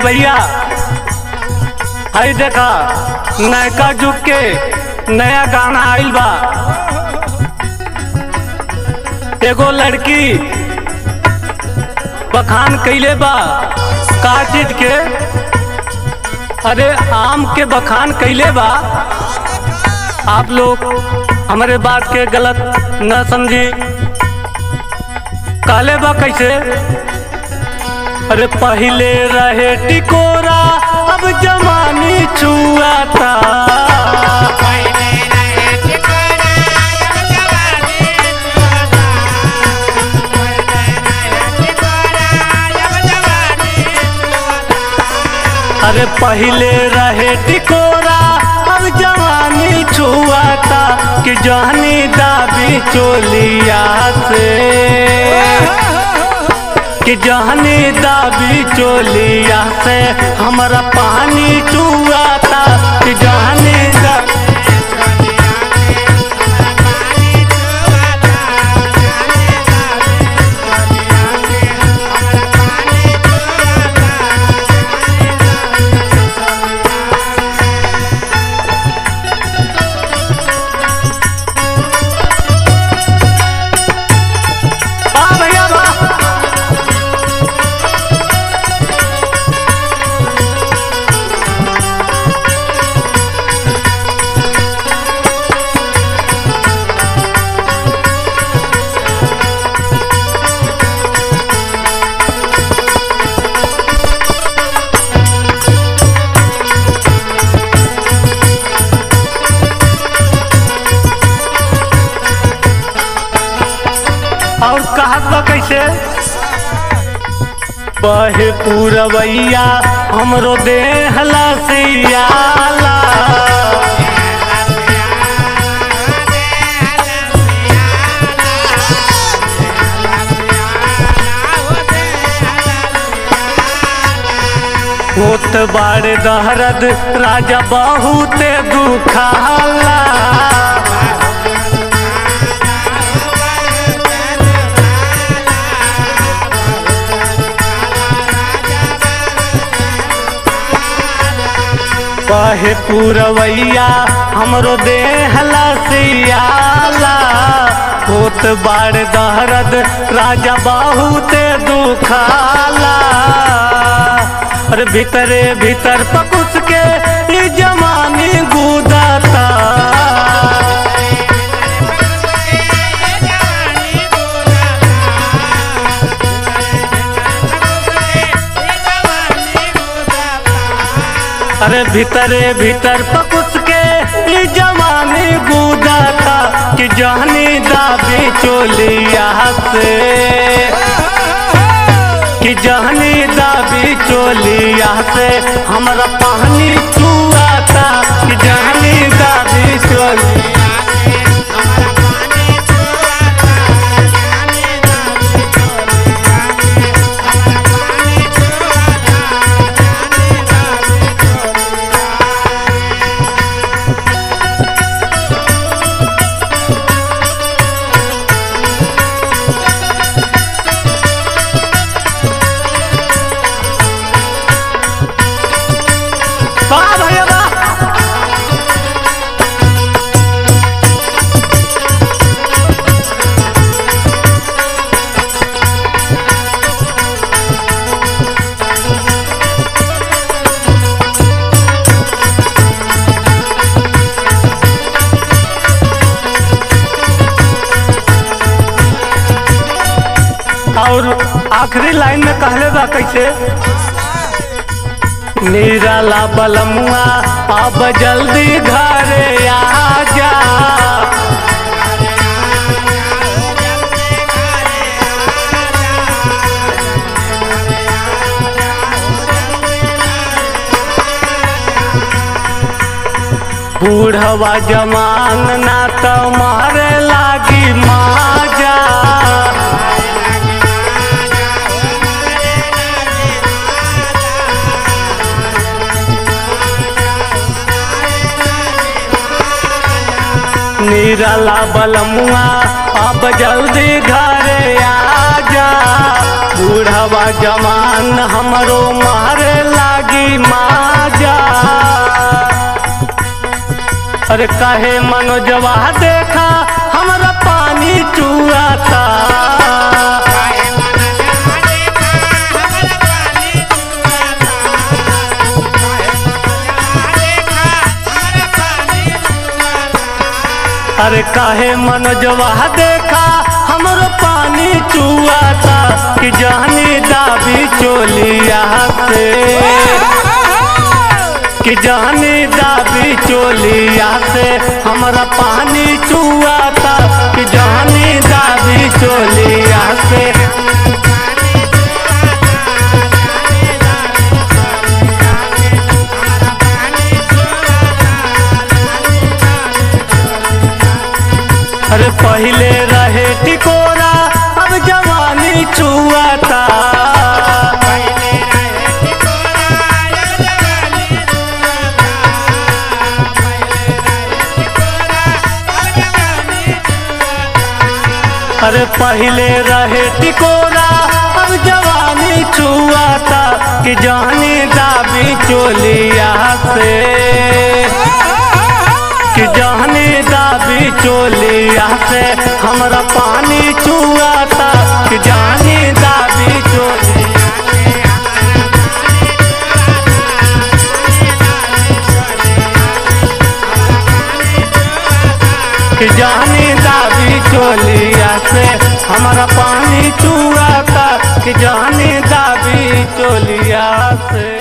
भैया हई देखा नयका जुग के नया गाना आइल बा एगो लड़की बखान कैले बा का चीज के अरे आम के बखान कैले बा आप लोग हमारे बात के गलत न समझी काले बा कैसे अरे पहले रहे टिकोरा अब जमानी छुआता अरे पहले रहे टिकोरा अब जवानी छुआता कि जहनी दाबी चोलिया से कि जहनी दाबी चोलिया से हमारा पानी चुआता कि जहनी दा वाह भैया वाह और कहत बा कैसे बहे पूरवैया हमरो देह लसियाला होत बाड़े दहरद राजा बहुते दुखाला कहे पूरवैया हमरो देह लसियाला होत बाड़ दहरद राजा बहुते दुखाला अरे भीतरे भीतर पकुस के ई जमानी गुदाता अरे भीतरे भीतर पकुस के ई जवानी गुदाता कि जहनी दाबी चोलिया से कि जहनी दाबी चोलिया से हमरा पानी चुआता कि जहनी दाबी चोलिया वाह भैया वाह और आखिरी लाइन में कहले बा कैसे निराला बलमुआ अब जल्दी घरे आजा बूढ़वा जमान ना तो मारे लागी माजा निराला बलमुआ अब जल्दी घरे आजा बूढ़वा जवान हमरो मारे लागी माजा अरे काहे मनोजवा देखा हमरा पानी चुआता अरे काहे मनोजवा देखा हमरो पानी चुआता कि जानी दाबी चोलिया से कि जानी दाबी चोलिया से हमरा पानी चुआता कि जानी दाबी चोलिया से अरे पहले रहे टिकोरा अब जवानी चुआता अरे पहले रहे टिकोरा अब जवानी चुआता कि जानी दाबी चोलिया से कि जानी दाबी चोलिया से हमरा पानी चुआता कि जानी दाबी चोलिया कि जानी दाबी चोलिया से हमारा पानी चुआता कि जानी दाबी चोलिया से